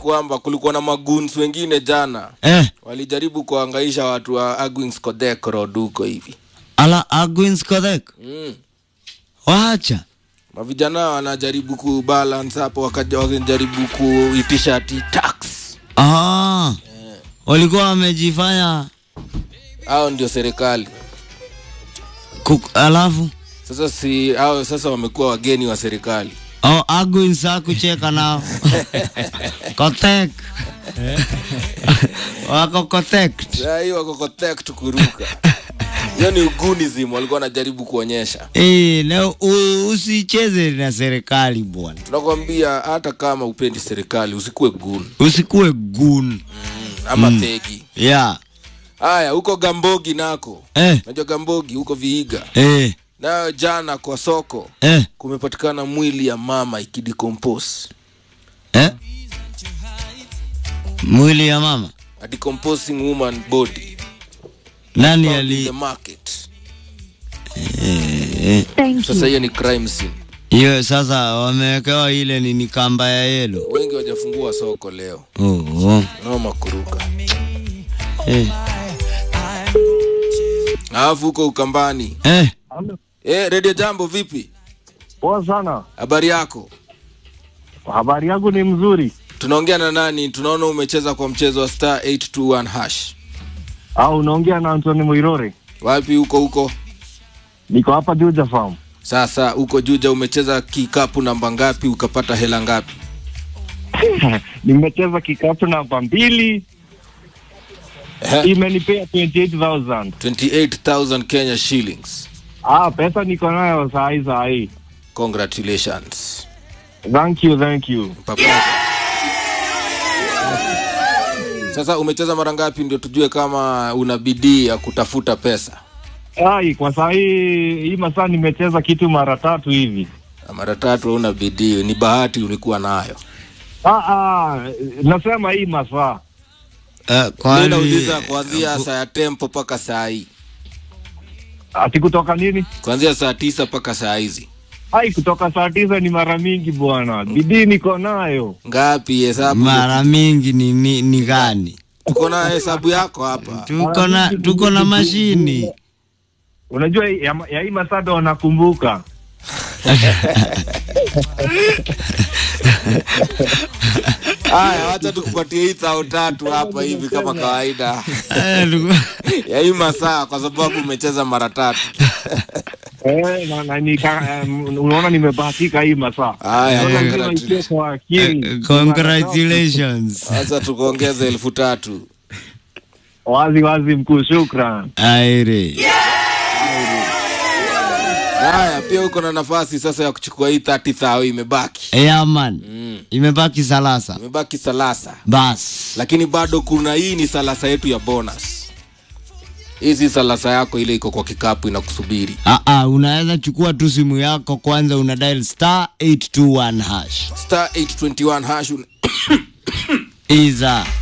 kwamba kulikuwa na maguns wengine jana eh, walijaribu kuangaisha watu wa Agwins Kodek Road huko hivi ala Agwins Kodek mm. wacha mavijana wanajaribu kubalance hapo wakaja wakijaribu kuitisha ati tax ah, walikuwa wamejifanya hao ndio serikali kuk, alafu sasa si hao sasa wamekuwa wageni wa serikali oh, Agwins hakucheka nao Kotek wako Kotek saa hii wako Kodek kuruka hiyo ni ugunism walikuwa wanajaribu kuonyesha Eh, leo u- usicheze na serikali bwana, tunakwambia hata kama upendi serikali usikuwe gun usikuwe gun ama thegi yeah. haya huko gambogi nako eh, najua gambogi huko viiga eh, nayo jana kwa soko eh, kumepatikana mwili ya mama ikidecompose eh. Mwili ya mama a decomposing woman body nani found in ali the market eh, eh. sasa hiyo ni crime scene hiyo sasa wamewekewa ile nini kamba ya yelo wengi wajafungua soko leo oh, oh. noma kuruka Eh, alafu huko ukambani eh. eh, redio jambo vipi Poa sana. habari yako Habari yangu ni mzuri. tunaongea na nani tunaona umecheza kwa mchezo wa star 821 hash Au unaongea na Anthony Muirore? wapi huko huko Niko hapa Juja Farm. sasa huko juja umecheza kikapu namba ngapi ukapata hela ngapi Nimecheza kikapu namba mbili, Eh, imenipea 28000 28000 kenya shillings Ah, pesa niko nayo saa hii saa hii. congratulations Thank you, thank you. Papa. sasa umecheza mara ngapi ndio tujue kama una bidii ya kutafuta pesa Ai, kwa saa hii hii masaa nimecheza kitu mara tatu hivi. Na mara tatu hauna bidii ni bahati ulikuwa nayo Ah, ah, nasema hii masaa. Eh, mi kwani nauliza kuanzia saa ya tempo mpaka saa hii Ati kutoka nini? kuanzia saa tisa mpaka saa hizi Ai, kutoka saa tisa ni mara mingi bwana. Bidii niko nayo. ngapi hesabu mara mingi ni, ni, ni gani tuko na hesabu yako hapa tuko na tuko na mashini Unajua ya, ya hii masaa ndo wanakumbuka. haya wacha tukupatie hii thao tatu hapa hivi kama kawaida Eh, tuko- ya hii masaa kwa sababu umecheza mara tatu Eh, na, na, nika, um, unaona nimebahatika hii masaa. Haya, Unaona lazima congratulations. ikie kwa akili. eh, congratulations sasa tukuongeze elfu tatu Wazi wazi mkuu, shukran. aire haya pia uko na nafasi sasa ya kuchukua hii 30 thao imebaki yeah, man mm. imebaki salasa imebaki salasa bas lakini bado kuna hii ni salasa yetu ya bonus hii si salasa yako ile iko kwa kikapu inakusubiri Ah, ah, unaweza chukua tu simu yako kwanza una dial star 821 hash star 821 hash un- iza